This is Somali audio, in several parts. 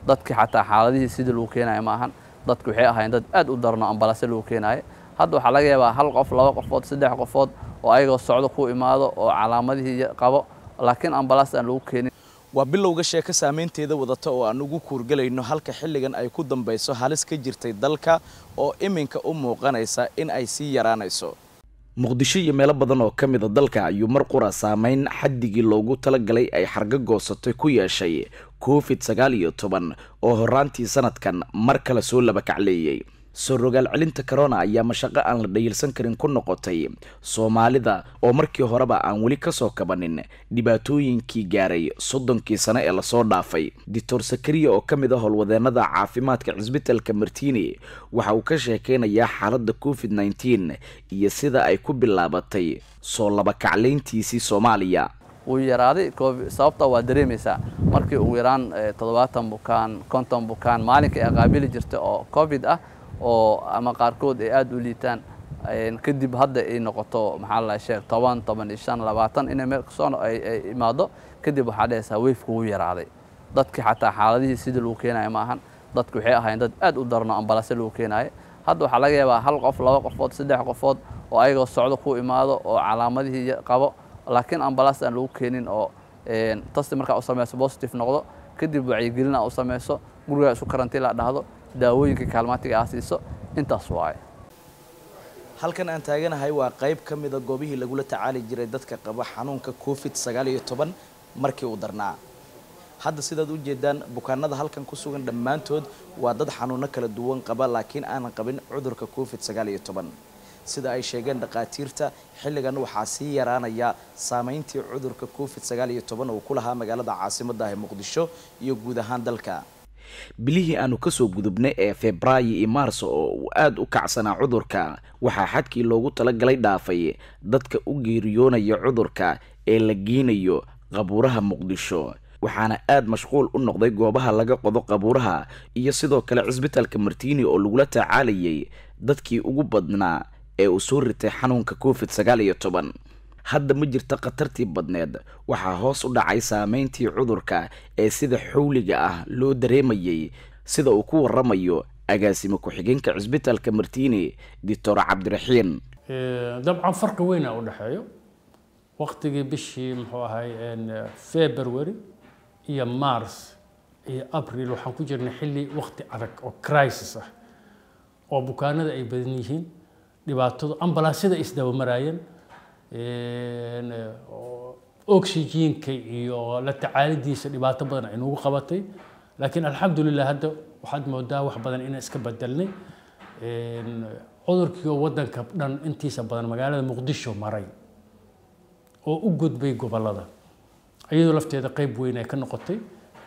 dadkii xataa xaaladihii sidii lagu keenayo ma ahan dadku waxay ahaayeen dad aad u darno ambalaasyo lagu keenayo hadda waxaa laga yaabaa hal qof laba qofood saddex qofood oo ayagoo socdo ku imaado oo calaamadihii qabo laakiin ambalaas aan lagu keenin waa bilowga sheeko saameynteeda wadata oo aan ugu kuurgelayno halka xilligan ay ku dambayso halis ka jirtay dalka oo iminka u muuqanaysa in ay sii yaraanayso muqdisho iyo meelo badan oo ka mida dalka ayuu mar qura saameyn xaddigii loogu talagalay ay xargo goosatay ku yeeshay covid sagaal iyo toban oo horaantii sanadkan mar kale soo laba kacleeyey soo rogaal celinta corona ayaa mashaqo aan la dhayilsan karin ku noqotay soomaalida oo markii horeba aan weli kasoo kabanin dhibaatooyinkii gaaray soddonkii sano ee lasoo dhaafay doctor sakariya oo ka mid ah howlwadeenada caafimaadka cisbitalka martini waxa uu ka sheekeynayaa xaaladda covid nneteen iyo sida ay ku bilaabatay soo laba kaclayntiisii soomaaliya wuu yaraaday sababta waa dareemaysaa markii ugu yaraan toddobaatan bukaan konton bukaan maalinkai ay qaabili jirta oo covid ah oo ama qaarkood ay aada u liitaan kadib hadda ay noqoto maxaa la sheeg toban toban iyo shan labaatan inay meel kasoo ay imaado kadib waxaa dhehaysaa weyfku wuu yaraaday dadkii xataa xaaladihii sidii lagu keenayo ma ahan dadku waxay ahaayeen dad aad u darno ambalaasyo lagu keenayo hadda waxaa laga yaabaa hal qof laba qofood saddex qofood oo ayagoo socdo ku imaado oo calaamadihii qabo laakiin ambalaas aan lagu keenin oo tasti markaa u samayso positive noqdo kadib wacyigelina u samayso gurigaa isu karantiila dhahdo daawooyinka kaalmaatiga aa siiso intaas waaye halkan aan taaganahay waa qayb ka mida goobihii lagula tacaali jiray dadka qaba xanuunka covid sagaal iyo toban markii uu darnaa hadda sidaad u jeedaan bukaanada halkan ku sugan dhammaantood waa dad xanuuno kala duwan qaba laakiin aanan qabin cudurka covid sagaal iyo toban sida ay sheegeen dhakhaatiirta xilligan waxaa sii yaraanaya saameyntii cudurka covid sagaal iyo toban uu ku lahaa magaalada caasimadda ah muqdisho iyo guud ahaan dalka bilihii aanu kasoo gudubnay ee febraayo iyo maarso oo uu aada u kacsanaa cudurka waxaa xadkii loogu talagalay dhaafay dadka u geeriyoonaya cudurka ee la geynayo qabuuraha muqdisho waxaana aada mashquul u noqday goobaha laga qodo qabuuraha iyo sidoo kale cisbitaalka martiini oo lagula tacaalayay dadkii ugu badnaa ee uu soo ritay xanuunka covid sagaal iyo toban hadda ma jirta khatartii badneed waxaa hoos u dhacay saameyntii cudurka ee sida xowliga ah loo dareemayay sida uu ku waramayo agaasimo ku-xigeenka cisbitaalka martiini doctor cabdiraxiin dabcan farqi weyna u dhexeeyo waqtigii bishii muxuu ahay february iyo mars iyo april waxaan ku jirnay xilli waqti adag oo crisis ah oo bukaanada ay badan yihiin dhibaatadu ambalaasyada ay isdabamaraayeen oxygenka iyo la tacaalidiisa dhibaato badan ay nagu qabatay laakiin alxamdulilah hadda waxaad moodaa wax badan inaan iska bedelnay cudurkii oo wadanka dhan intiisa badan magaalada muqdisho maray oo u gudbay gobolada iyadoo lafteeda qeyb weyn ay ka noqotay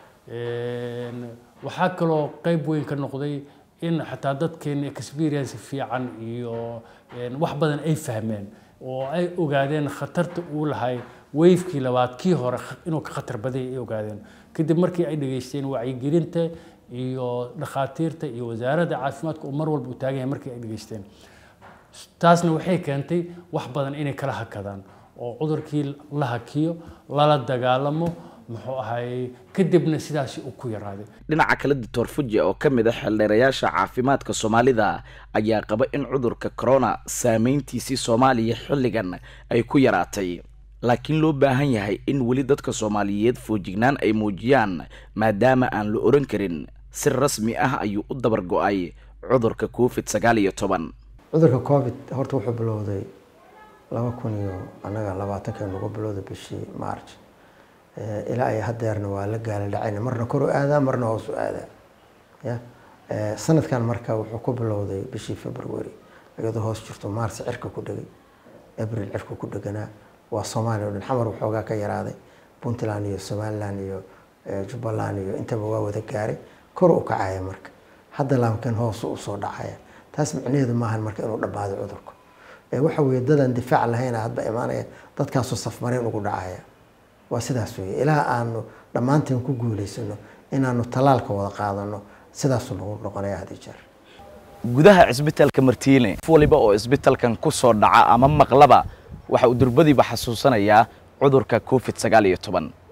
waxaa kaloo qeyb weyn ka noqday in xataa dadkeena experience fiican iyo wax badan ay fahmeen oo ay ogaadeen khatarta uu lahay weyfkii labaad kii hore inuu ka khatar badaya ay ogaadeen kadib markii ay dhageysteen wacyigelinta iyo dhakhaatiirta iyo wasaaradda caafimaadka oo mar walba u taagan yahay markii ay dhageysteen taasna waxay keentay wax badan inay kala hakadaan oo cudurkii la hakiyo lala dagaalamo muxuu ahay kadibna sidaasi uu ku yaraaday dhinaca kale doctor fuji oo ka mid ah xeeldheerayaasha caafimaadka soomaalida ayaa qaba in cudurka corona saameyntiisii soomaaliya xilligan ay ku yaraatay laakiin loo baahan yahay in weli dadka soomaaliyeed foojignaan ay muujiyaan maadaama aan la oran karin si rasmi ah ayuu u dabar go-ay cudurka covid sagaal iyo toban cudurka covid horta wuxuu bilowday laba kun iyo annaga labaatanka nagu bilowday bishii march ilaa ay hadeerna waa la gaala dhacayna marna kor u aadaa marna hoos u aadaa ya sanadkan marka wuxuu ku bilowday bishii february iyadoo hoos jirto mars cirka ku dhegay abril cirka ku dheganaa waa soomaaliya o dhan xamar waxoogaa ka yaraaday puntland iyo somaliland iyo jubbaland iyo intaba waa wada gaaray kor u kacaya marka hadda laamkan hoos usoo dhacaya taas micnaheedu maahan marka inuu dhammaado cudurku waxa weeye dadaan difaac lahayn hadba imaanaya dadkaasoo safmareen ugu dhacaya waa sidaas weeye ilaa aanu dhammaanteen ku guuleysano inaanu tallaalka wada qaadano sidaasuu nagu noqonaya had iyo jeer gudaha cisbitaalka martiine qof waliba oo cisbitaalkan ku soo dhaca ama maqlaba waxa uu durbadiiba xasuusanayaa cudurka covid sagaal iyo toban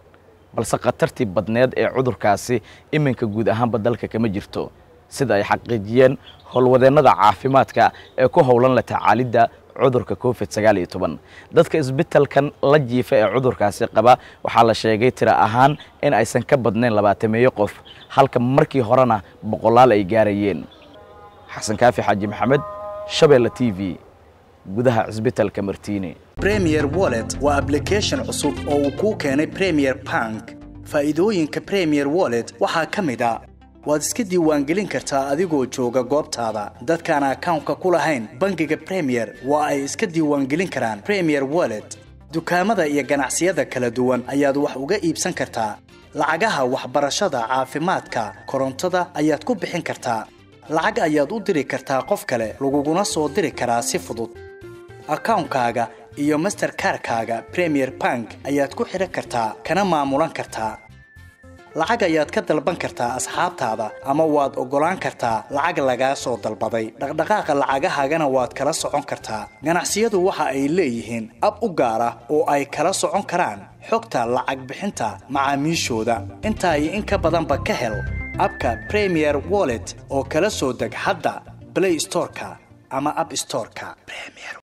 balse khatartii badneed ee cudurkaasi iminka guud ahaanba dalka kama jirto sida ay xaqiijiyeen howlwadeennada caafimaadka ee ku howlan la tacaalidda cudurka covid sagaal iyo toban dadka isbitalkan la jiifa ee cudurkaasi qaba waxaa la sheegay tiro ahaan in aysan ka badnayn labaatameeyo qof halka markii horena boqolaal ay gaarayeen xasan kaafi xaaji maxamed shabeelle t v gudaha cisbitalka martiini premier wallet waa application cusub oo uu kuu keenay premier bank faa'iidooyinka premier wallet waxaa ka mid a waad iska diiwaangelin kartaa adigoo jooga goobtaada dadkaan akawnka ku lahayn bangiga premier waa ay iska diiwaangelin karaan premier wallet dukaamada iyo ganacsiyada kala duwan ayaad wax uga iibsan kartaa lacagaha waxbarashada caafimaadka korontada ayaad ku bixin kartaa lacag ayaad u diri kartaa qof kale laguguna soo diri karaa si fudud akawnkaaga iyo masterkarkaaga premier bank ayaad ku xidhan kartaa kana maamulan kartaa lacag ayaad ka dalban kartaa asxaabtaada ama waad oggolaan kartaa lacag lagaa soo dalbaday dhaqdhaqaaqa lacagahaagana waad kala socon kartaa ganacsiyadu waxa ay leeyihiin ab u gaar ah oo ay kala socon karaan xogta lacag bixinta macaamiishooda intaa iyo in ka badanba ka hel abka premier wallet oo kala soo deg hadda blay storeka ama ab storeka